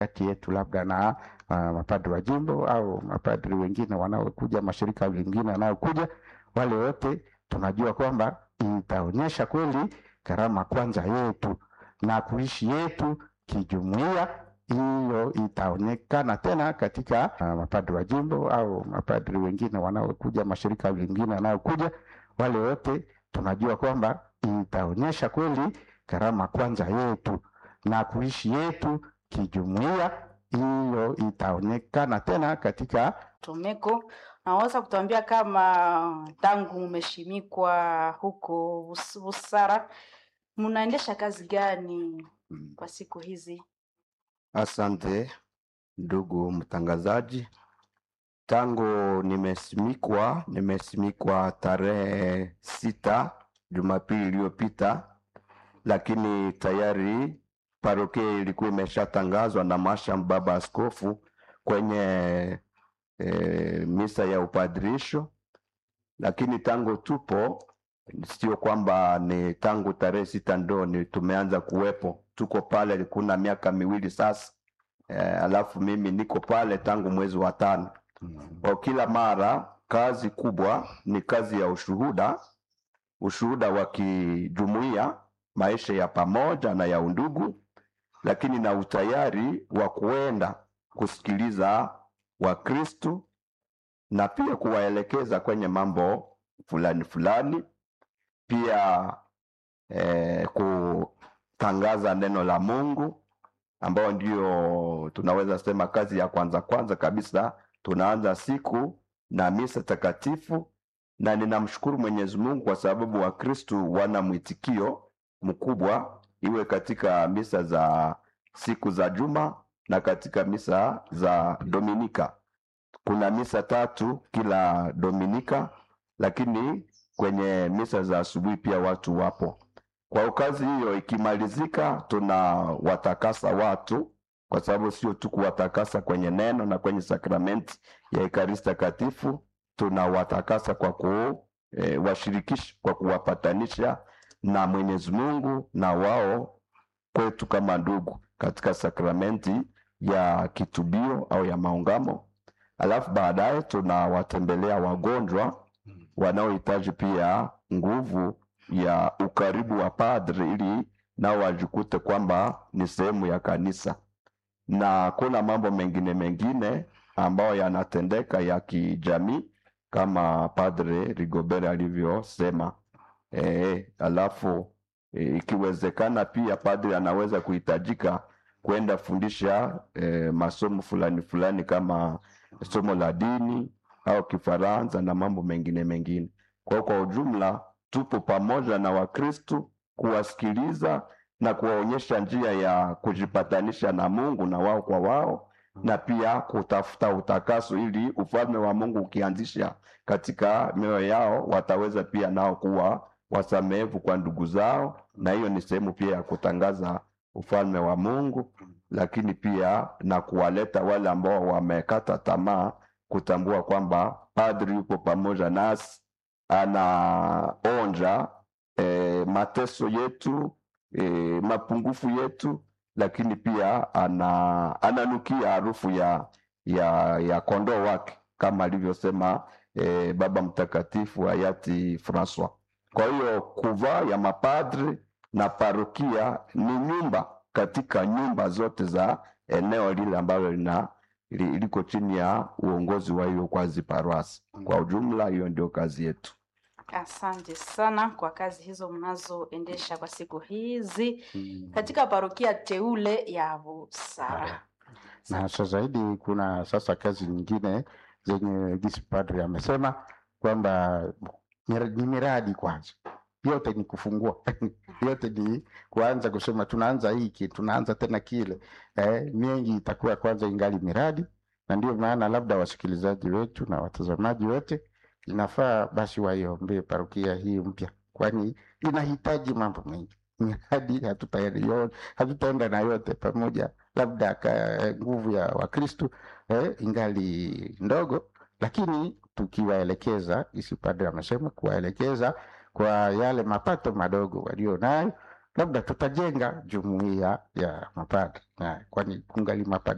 kati yetu labda na uh, mapadri wa jimbo au mapadri wengine wanaokuja, mashirika mengine yanayokuja, wale wote tunajua kwamba itaonyesha kweli karama kwanza yetu na kuishi yetu kijumuiya. Hiyo itaonekana tena katika uh, mapadri wa jimbo au mapadri wengine wanaokuja, mashirika mengine yanayokuja, wale wote tunajua kwamba itaonyesha kweli karama kwanza yetu na kuishi yetu kijumuiya. Hiyo itaonekana tena katika Tomeko, naweza kutuambia kama tangu umeshimikwa huko Bus- Busara, mnaendesha kazi gani kwa siku hizi? Asante ndugu mtangazaji, tangu nimesimikwa, nimesimikwa tarehe sita Jumapili iliyopita, lakini tayari parokia ilikuwa imeshatangazwa na masham baba askofu kwenye e, misa ya upadirisho, lakini tangu tupo sio kwamba ni tangu tarehe sita ndo ni tumeanza kuwepo, tuko pale kuna miaka miwili sasa. E, alafu mimi niko pale tangu mwezi wa tano. Kwa kila mara kazi kubwa ni kazi ya ushuhuda, ushuhuda wa kijumuiya, maisha ya pamoja na ya undugu, lakini na utayari wa kuenda kusikiliza Wakristu na pia kuwaelekeza kwenye mambo fulani fulani, pia eh, kutangaza neno la Mungu ambayo ndio tunaweza sema kazi ya kwanza kwanza kabisa. Tunaanza siku na misa takatifu, na ninamshukuru Mwenyezi Mungu kwa sababu Wakristu wana mwitikio mkubwa, iwe katika misa za siku za juma na katika misa za Dominika. Kuna misa tatu kila Dominika, lakini kwenye misa za asubuhi pia watu wapo. Kwa kazi hiyo ikimalizika, tunawatakasa watu, kwa sababu sio tu kuwatakasa kwenye neno na kwenye sakramenti ya Ekaristi Takatifu, tunawatakasa kwa kuwashirikisha, kwa kuwapatanisha na Mwenyezi Mungu na wao kwetu kama ndugu katika sakramenti ya kitubio au ya maungamo. Alafu baadaye tunawatembelea wagonjwa wanaohitaji pia nguvu ya ukaribu wa padri ili nao wajikute kwamba ni sehemu ya kanisa, na kuna mambo mengine mengine ambayo yanatendeka ya kijamii kama Padre Rigobert alivyosema. E, alafu e, ikiwezekana pia padri anaweza kuhitajika kwenda fundisha e, masomo fulani fulani kama somo la dini au Kifaransa na mambo mengine mengine. Kwa kwa ujumla tupo pamoja na Wakristu kuwasikiliza na kuwaonyesha njia ya kujipatanisha na Mungu na wao kwa wao, na pia kutafuta utakaso ili ufalme wa Mungu ukianzisha katika mioyo yao wataweza pia nao kuwa wasamehevu kwa ndugu zao, na hiyo ni sehemu pia ya kutangaza ufalme wa Mungu, lakini pia na kuwaleta wale ambao wamekata tamaa kutambua kwamba padri yupo pamoja nasi, anaonja e, mateso yetu e, mapungufu yetu, lakini pia ana, ananukia harufu ya, ya, ya kondoo wake kama alivyosema e, Baba Mtakatifu hayati Francois. Kwa hiyo kuvaa ya mapadri na parokia ni nyumba katika nyumba zote za eneo lile ambalo lina li- liko chini ya uongozi wa hiyo kwazi parwasi. Kwa ujumla, hiyo ndio kazi yetu. Asante sana kwa kazi hizo mnazoendesha kwa siku hizi katika parokia teule ya Busara. na sasa zaidi kuna sasa kazi nyingine zenye gisi padri amesema kwamba mir- ni miradi kwanza, yote ni kufungua yote ni kuanza kusema tunaanza hiki tunaanza tena kile eh, mengi itakuwa kwanza ingali miradi, na ndio maana labda wasikilizaji wetu na watazamaji wote inafaa basi waiombee parokia hii mpya, kwani inahitaji mambo mengi miradi hatutayo- hatutaenda na yote pamoja, labda ka nguvu ya Wakristu eh, ingali ndogo, lakini tukiwaelekeza, isi padre amesema kuwaelekeza kwa yale mapato madogo walio nayo, labda tutajenga jumuiya ya mapadri, na kwani kungali mapadri